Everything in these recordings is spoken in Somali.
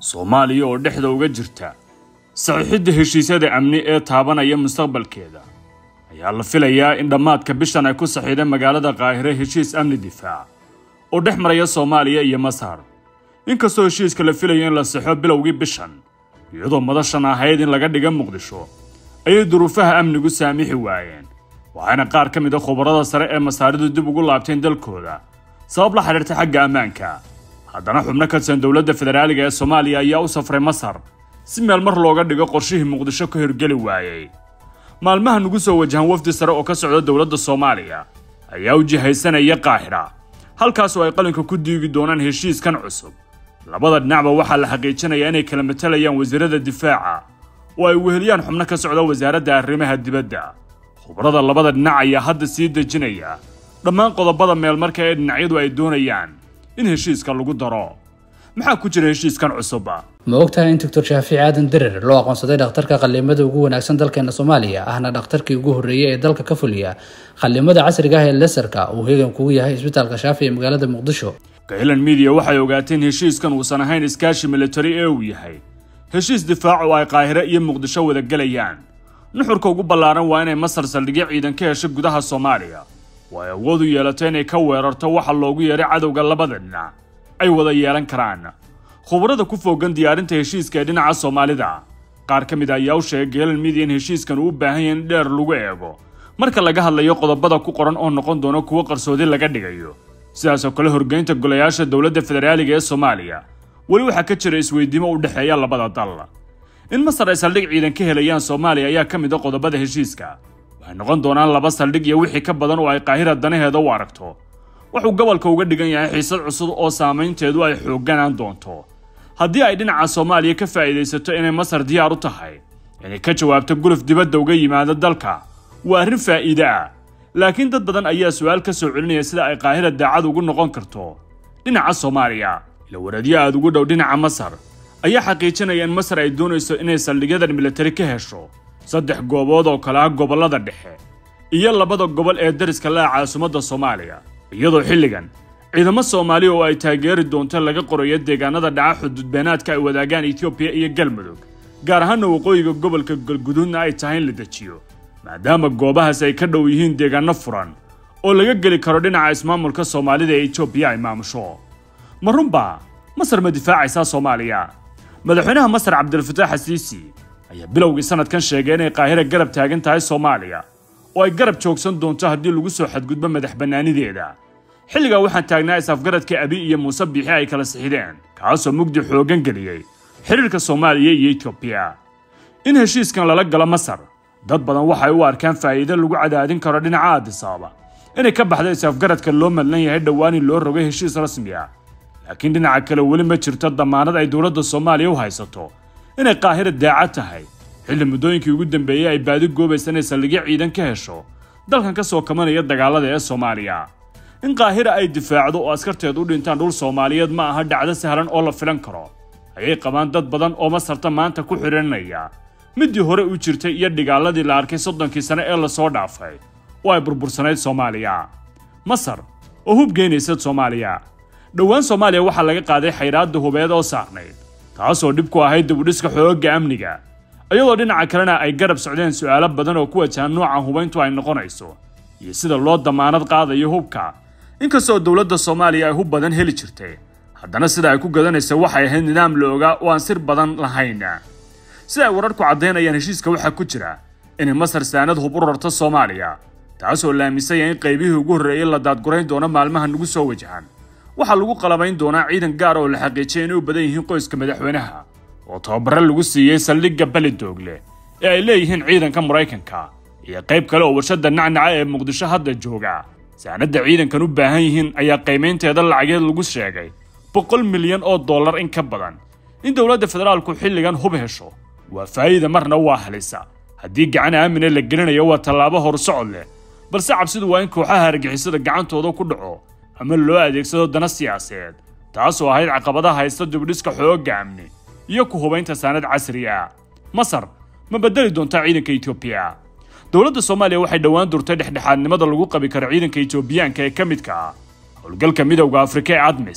soomaaliya oo dhexda uga jirta saxiixidda heshiisyada amni ee taabanaya mustaqbalkeeda ayaa la filayaa in dhammaadka bishan ay ku saxiideen magaalada qaahire heshiis amni difaac oo dhex maraya soomaaliya iyo masar inkastoo heshiiska la filayo in la saxo bilowgii bishan iyadoo madashan ahayd in laga dhiga muqdisho ayay duruufaha amnigu saamixi waayeen waxaana qaar ka mid a khubarada sare ee masaaridu dib ugu laabteen dalkooda sabab la xidhiirta xagga ammaanka haddana xubno ka tirsan dowladda federaaliga ee soomaaliya ayaa u safray masar si meel mar looga dhigo qorshihii muqdisho ka hirgeli waayey maalmaha nugu soo wajahan wafdi sare oo ka socda dowladda soomaaliya ayaa u jihaysanaya qaahira halkaasoo ay qalinka ku diigi doonaan heshiiskan cusub labada dhinacba waxaa la xaqiijinayaa inay kala matalayaan wasiirada difaaca oo ay weheliyaan xubno ka socda wasaaradda arrimaha dibadda khubrada labada dhinac ayaa hadda sii dejinaya dhammaan qodobada meelmarka ee dhinacyadu ay doonayaan in heshiiska lagu daro maxaa ku jira heshiiskan cusub ma ogtahay in doctor shaafici aadan derer loo aqoonsaday dhakhtarka qallimada ugu wanaagsan dalkeena soomaaliya ahna dhakhtarkii ugu horreeyey ee dalka ka fuliya qallimada casriga ah ee lesarka uu heegan kugu yahay isbitaalka shaafi ee magaalada muqdisho gaylan midiya waxay ogaateen heshiiskan uusan ahayn iskaashi militari ee uu yahay heshiis difaac oo ay qaahire iyo muqdisho wada gelayaan nuxurka ugu ballaaran waa inay masar saldhigyo ciidan ka hesho gudaha soomaaliya oo ay awood u yeelato inay ka weerarto waxa loogu yeeray cadowga labada dhinac ay wada yeelan karaan khubarada ku foogan diyaarinta heshiiska ee dhinaca soomaalida qaar ka mid a ayaa u sheegay gaylan midiya in heshiiskan uu u baahan yahay in dheer lagu eego marka laga hadlayo qodobada ku qoran oo noqon doona kuwo qarsoodi laga dhigayo sidaasoo kale horgeynta golayaasha dowladda federaaliga ee soomaaliya weli waxaa ka jira isweydiimo u dhexeeya labada dal in masar ay saldhig ciidan ka helayaan soomaaliya ayaa ka mid a qodobada heshiiska waxay noqon doonaan laba saldhig iyo wixii ka badan oo ay qaahira danaheeda u aragto wuxuu gobolka uga dhigan yahay xiisad cusub oo saamaynteedu ay xoogganaan doonto haddii ay dhinaca soomaaliya ka faa'iidaysato inay masar diyaar u tahay inay ka jawaabto guluf dibadda uga yimaado dalka waa arrin faa'iide ah laakiin dad badan ayaa su-aal ka soo celinaya sida ay qaahira daacad ugu noqon karto dhinaca soomaaliya ila wareedyo aada ugu dhow dhinaca masar ayaa xaqiijinaya in masar ay doonayso inay saldhigyadan militari ka hesho saddex goobood oo kale ah gobollada dhexe iyo labada gobol ee dariska la ah caasimadda soomaaliya iyadoo xilligan ciidamo soomaaliya oo ay taageeri doonto laga qorayo deegaanada dhaca xuduudbeenaadka ay wadaagaan etoobiya iyo galmudug gaar ahaana waqooyiga gobolka galguduudna ay tahay in la dejiyo maadaama goobahaas ay ka dhow yihiin deegaano furan oo laga geli karo dhinaca ismaamulka soomaalida ee etoobiya ay maamusho ma runbaa masar ma difaacaysaa soomaaliya madaxweynaha masar cabdilfataax xasiisi ayaa bilowgii sanadkan sheegay inay qaahira garab taagan tahay soomaaliya oo ay garab joogsan doonto haddii lagu soo xadgudbo madax bannaanideeda xilligaa waxaan taagnaa is-afgaradka abi iyo muuse biixi ay kala sixideen kaasoo mugdi xooggan geliyey xidhiirka soomaaliya iyo etoobiya in heshiiskan lala galo masar dad badan waxay u arkaan faa'iido lagu cadaadin karo dhinaca aadisaaba inay ka baxda is-afgaradka loo madlan yahay dhowaan in loo rogo heshiis rasmi ah laakiin dhinaca kale weli ma jirto damaanad ay dowladda soomaaliya u haysato inay qaahira daacad tahay xilli muddooyinkii ugu dambeeyey ay baadi goobaysa inay saldhigyo ciidan ka hesho dalkan ka soo kamanaya dagaalada ee soomaaliya in qaahira ay difaacdo oo askarteed u dhintaan dhul soomaaliyeed ma aha dhacdo sahlan oo la filan karo ayay qabaan dad badan oo masarta maanta ku xidhiirinaya middii hore u jirtay iyo dhigaaladii la arkay soddonkii sane ee lasoo dhaafay oo ay burbursanayd soomaaliya masar oo hub geynaysa soomaaliya dhowaan soomaaliya waxaa laga qaaday xayraadda hubeed oo saarnayd taasoo dhib ku ahayd dibudhiska xoogga amniga iyadoo dhinaca kalena ay garab socdeen su'aalo badan oo ku wajahan nooca hubayntu ay noqonayso iyo sida loo damaanad qaadayo hubka inkastoo dowladda soomaaliya ay hub badan heli jirtay haddana sida ay ku gadanaysa waxay ahayd nidaam la ogaa oo aan sir badan lahayn sida ay wararku caddaynayaan heshiiska waxaa ku jira inay masar saanad hub u rarto soomaaliya taasoo la aaminsan yahay in qaybihii ugu horreeyey la daadgurayn doono maalmaha nagu soo wajahan waxaa lagu qalabayn doonaa ciidan gaar oo la xaqiijiyay inay u badan yihiin qoyska madaxweynaha oo tababare lagu siiyey saldhigga belidoogle ee ay leeyihiin ciidanka maraykanka iyo qayb kale oo warshadda nacnaca ee muqdisho hadda jooga saanadda ciidankan u baahan yihiin ayaa qiimaynteeda lacageed lagu sheegay boqol milyan oo dollar in ka badan in dowladda federaalku xilligan hub hesho waa faa'iida marna waa halisa haddii gacan aamine la gelinayo waa tallaabo horsocod leh balse cabsidu waa in kooxaha argixisada gacantooda ku dhaco ama loo adeegsado dana siyaasadeed taasoo ahayd caqabadaha haysta dibudhiska xoogga amni iyo ku hubaynta saanad casri ah masar ma bedeli doontaa ciidanka etoobiya dowladda soomaaliya waxay dhowaan durtay dhexdhexaadnimada lagu qabi karo ciidanka etoobiyaanka ee ka midka ah howlgalka midowda afrika ee admis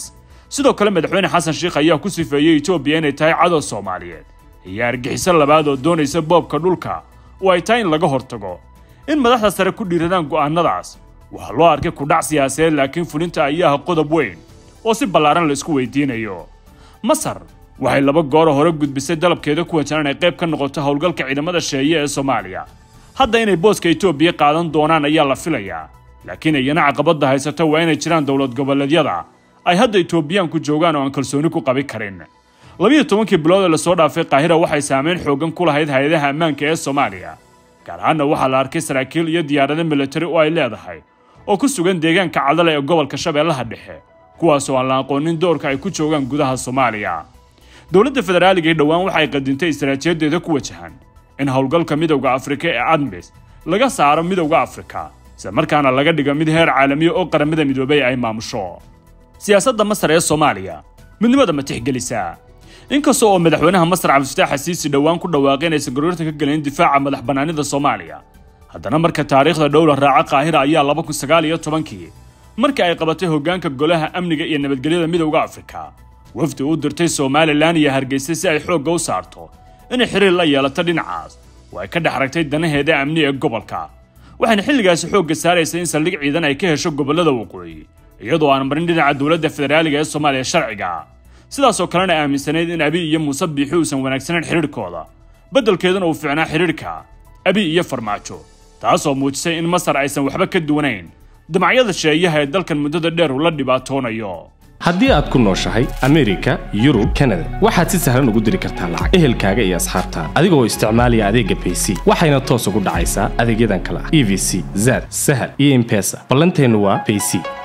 sidoo kale madaxweyne xasan sheikh ayaa ku sifeeyey etoobiya inay tahay cadow soomaaliyeed iyo argixiso labaad oo doonaysa boobka dhulka oo ay tahay in laga hortago in madaxda sare ku dhiiradaan go'aannadaas waxaa loo arkay kudhac siyaasadeed laakiin fulinta ayaa ah qodob weyn oo si ballaaran la isku weydiinayo masar waxay laba gooro hore gudbisay dalabkeeda ku wajahan inay qayb ka noqoto howlgalka ciidamada sheeye ee soomaaliya hadda inay booska etoobiya qaadan doonaan ayaa la filayaa laakiin iyana caqabadda haysata waa inay jiraan dowlad goboleedyada ay hadda etoobiyaanku joogaan oo aan kalsooni ku qabi karin labiyo tobankii bilood ee lasoo dhaafay qaahira waxay saameyn xoogan ku lahayd hay-adaha ammaanka ee soomaaliya gaar ahaanna waxaa la arkay saraakiil iyo diyaarado militari oo ay leedahay oo ku sugan deegaanka cadale ee gobolka shabeellaha dhexe kuwaasoo aan la aqoonin doorka ay ku joogaan gudaha soomaaliya dowladda federaaliga ee dhowaan waxay qadintay istaraatiijadeeda ku wajahan in howlgalka midowda afrika ee admis laga saaro midowda afrika isla markaana laga dhigo mid heer caalamiya oo qaramada midoobay ay maamusho siyaasadda masar ee soomaaliya midnimada ma tixgelisaa inkasta oo madaxweynaha masar cabdifataax xasiisi dhowaan ku dhawaaqay inaysan gorgortan ka gelin difaaca madax bannaanida soomaaliya haddana marka taariikhda dhowla raaca qaahira ayaa laba kun sagaal iyo tobankii markii ay qabatay hoggaanka golaha amniga iyo nabadgelyada midowda afrika wafdi u dirtay somalilan iyo hargeysa si ay xoogga u saarto inay xiriir la yeelato dhinacaas oo ay ka dhex ragtay danaheeda amni ee gobolka waxayna xilligaasi xoogga saaraysay in saldhig ciidan ay ka hesho gobollada waqooyi iyadoo aan marin dhinaca dowladda federaaliga ee soomaaliya sharciga sidaasoo kalena aaminsanayd in abi iyo muuse biixi uusan wanaagsanayn xidhiirhkooda beddelkeeduna uu fiicnaa xidhiirhka abi iyo farmaajo taasoo muujisay in masar aysan waxba ka duwanayn damacyada sheeyaha ee dalkan muddada dheer uu la dhibaatoonayo haddii aad ku nooshahay amerika yurub kanada waxaad si sahlan ugu diri kartaa lacag ehelkaaga iyo asxaabtaada adigoo isticmaalaya adeegga bayc waxayna toos ugu dhacaysaa adeegyadan kale ah e v c zad sahal iyo impesa ballanteennu waa bayc